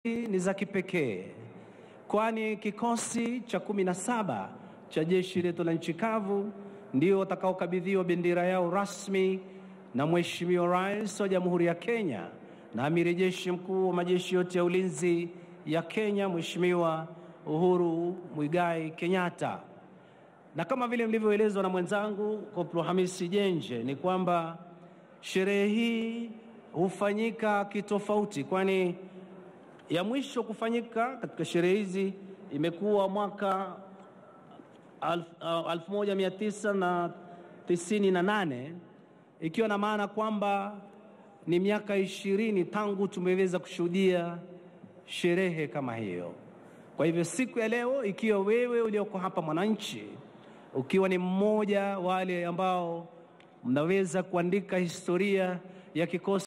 ni za kipekee, kwani kikosi cha kumi na saba cha jeshi letu la nchi kavu ndio watakaokabidhiwa bendera yao rasmi na Mheshimiwa Rais wa Jamhuri ya Kenya na Amiri Jeshi Mkuu wa majeshi yote ya ulinzi ya Kenya, Mheshimiwa Uhuru Muigai Kenyatta. Na kama vile mlivyoelezwa na mwenzangu Koplo Hamisi Jenje, ni kwamba sherehe hii hufanyika kitofauti, kwani ya mwisho kufanyika katika sherehe hizi imekuwa mwaka 1998 ikiwa na maana kwamba ni miaka ishirini tangu tumeweza kushuhudia sherehe kama hiyo. Kwa hivyo siku ya leo, ikiwa wewe ulioko hapa mwananchi, ukiwa ni mmoja wale ambao mnaweza kuandika historia ya kikosi